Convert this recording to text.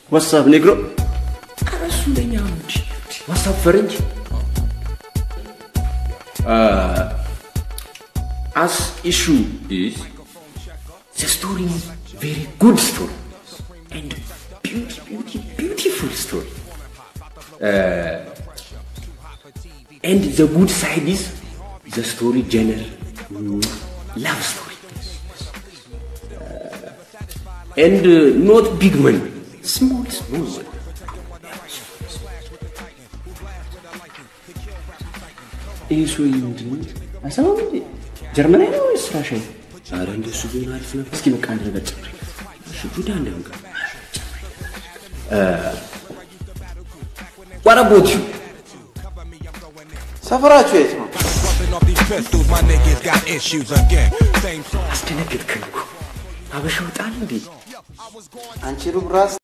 ዋትሳፕ ኔግሮ ኧረ እሱ ለኛ ነው እንጂ ዋትሳፕ ፈረንጅ as issue is the story is very good story and beauty, beauty, beautiful story. Uh, and the good side is the story genre mm, love story. Uh, and uh, not big money, small, small money. ይህ ሰውዬ ምንድን ነው? አይሰማም እንዴ? ጀርመናዊ ነው ወይስ ራሻዊ? ኧረ እንደሱ ቢሆን አሪፍ ነበር። እስኪ በቃ አንድ ነገር ጨምሪ። እሺ ቡዳ እንደምቀ What about you? ሰፈራችሁ የት ነው? Bumping off these pistols, my niggas got issues again. Same አስደነገጥከኝ እኮ። አበሻ ወጣል እንዴ? አንቺ ሩብ ራስ